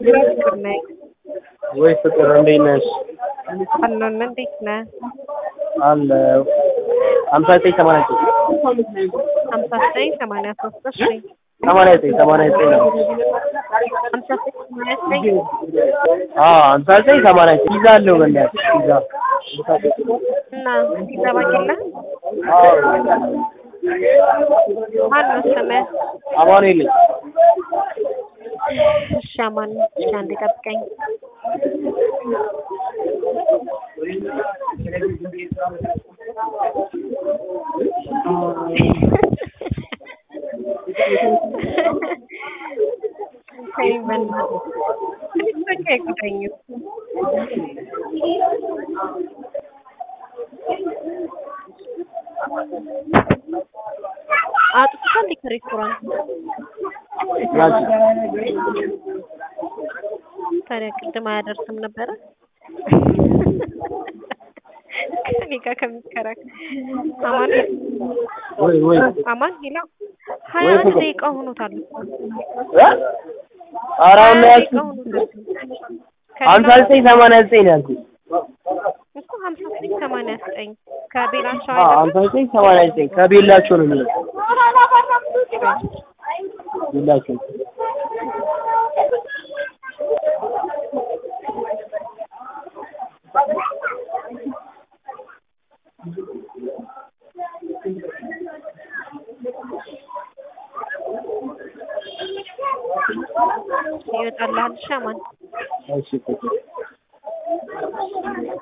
ፍቅር ነኝ። ወይ ፍቅር እንዴት ነሽ? አለን እንዴት ነህ? አለ ሀምሳ ዘጠኝ ሰማንያ ዘጠኝ ሀምሳ ዘጠኝ ሰማንያ ሶስት እሺ ሰማንያ ዘጠኝ ሰማንያ ዘጠኝ ነው። ሀምሳ ዘጠኝ ሰማንያ ዘጠኝ አዎ ሀምሳ ዘጠኝ ሰማንያ ዘጠኝ ፒዛ አለው በእናትሽ ፒዛ እና ፒዛ ባቄላ አዎ ማን ነው ስምህ? አማኑኤል ነኝ። እሺ አማን እሺ አንዴ ጠብቀኝ። ተይ በእናትህ ትንሽ በቃ አይጎዳኝም። አጥፍቷል እንዴ ከሬስቶራንት? ያቺ ታዲያ ቅድም አያደርስም ነበረ? ከእኔ ጋር ከሚከራከር አማን ወይ ወይ አማን ሄሎ ሀያ ወይ አንድ ፍቅር። ደቂቃ ሆኖታል እኮ እ ኧረ ሀያ አሁን ነው ደቂቃ ያልኩት ሆኖታል። ሀምሳ ዘጠኝ ሰማንያ ዘጠኝ ነው ያልኩት። እኮ ሀምሳ ዘጠኝ ሰማንያ ዘጠኝ ከቤላቸው አዎ ሀምሳ ዘጠኝ ሰማንያ ዘጠኝ ከቤላቸው ነው የሚለው ቤላቸው ይወጣልሃል። እሺ አማን እሺ ፍቅር